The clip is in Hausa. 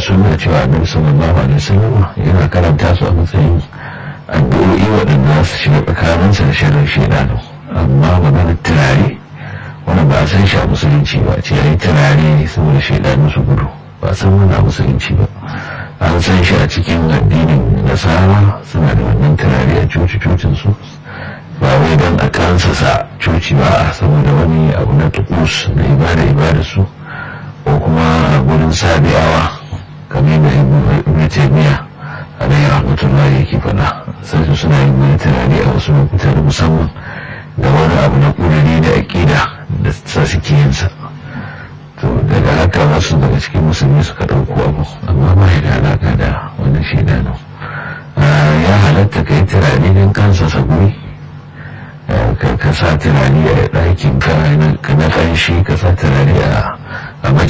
suna cewa annabi sallallahu alaihi wasallam yana karanta su a matsayin addu'o'i waɗanda su shiga tsakaninsa da shirin shaidanu amma maganar turare wani ba a san shi a musulunci ba ce yayi turare saboda shaidanu su gudu ba a san wani a musulunci ba an san shi a cikin addinin nasara suna da wannan turare a coci-cocin su ba wai don a kansa sa coci ba a saboda wani abu na tukus na ibada ibada su ko kuma a gurin sabiyawa kamar da ibn taymiya alayhi rahmatullahi yake faɗa sai su suna yin wani turare a wasu lokuta da musamman da wani abu na ƙudiri da aƙida da sa suke yin sa to daga haka wasu daga cikin musulmi suka ɗauko abu amma ba ya da alaƙa da wannan shaidanu ya halatta ka yi turare don kansa saburi ka sa turare a ɗakin ka na ƙanshi ka sa turare